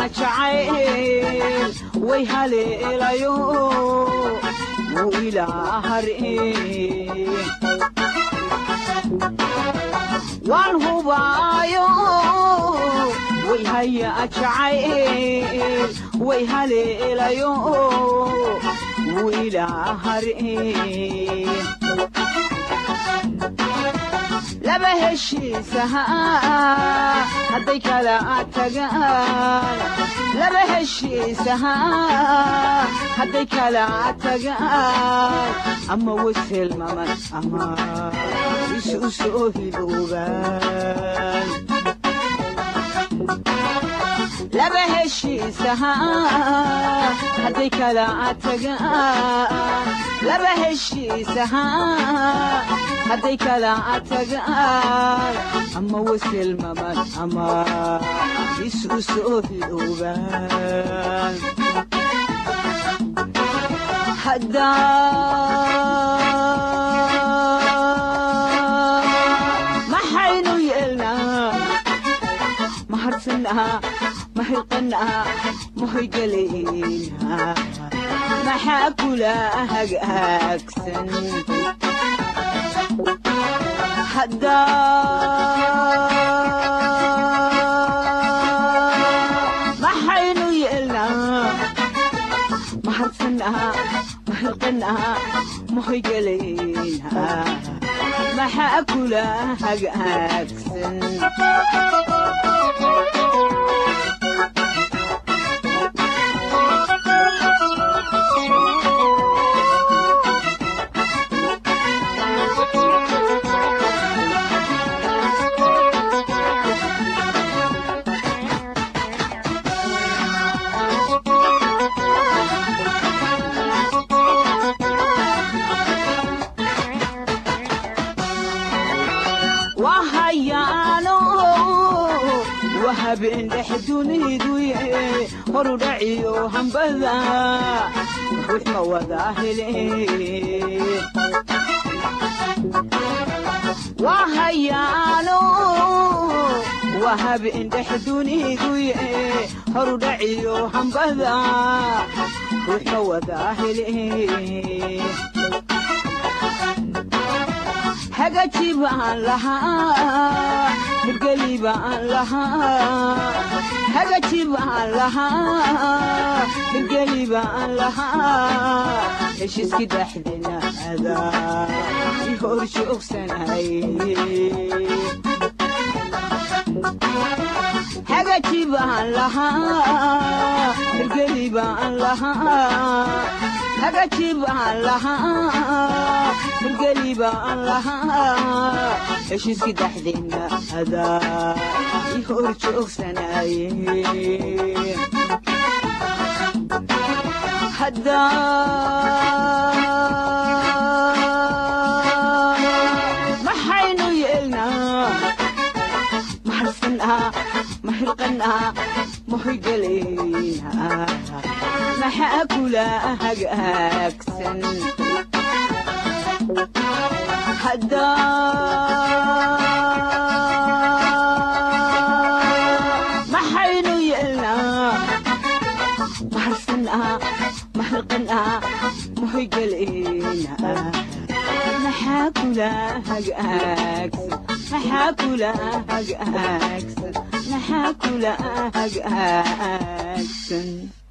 jacayl way haleelayo wuu ilaa har'e waan hubaayo way haya jacayl way haleelayo wuu ilaa har'e laba heshiisaha hadday kala tagaan laba heshiisaha hadday kala tagaan ama waselmaman ama isu soo hiloobaan laba heshiisaha hadday kala tagaan laba heshiisaha hadday kala tagaan ama waselmaman ama isu soo hiloobaan maxaynu yeelnaa maharsanaa mahilqanaa mahoygalaynaa maxaa kula hagaagsan maxaynu yeelnaa maharsanaa mahilqanaa mahoygalaynaa maxaa kula hagaagsan wahayaano wahabeen dhex duniduye horu dhaciyo hambada ruux ma wada hele wahayaano wahabeen dhex duniduye horu dhaciyo hambada ruux ma wada hele hagaji baan lahaa hirgeli baan lahaa hagaji baan lahaa hirgeli baan lahaa heshiiskii dhexdena adaa i hor joogsanay hagaji baan lahaa hirgeli baan lahaa hagaji baan lahaa hirgeli baan lahaa heshiiskii dhexdeenna adaa i hor joogsanaye maxaynu yeelnaa maharsanaa mahilqanaa mahoygalaynaa maxaa kula hagaagsan maxaynu yeelnaa maharsanaa mahilqanaa mahoygalaynaa maxaa kula hagaagsan maxaa kula hagaagsan maxaa kula hagaagsan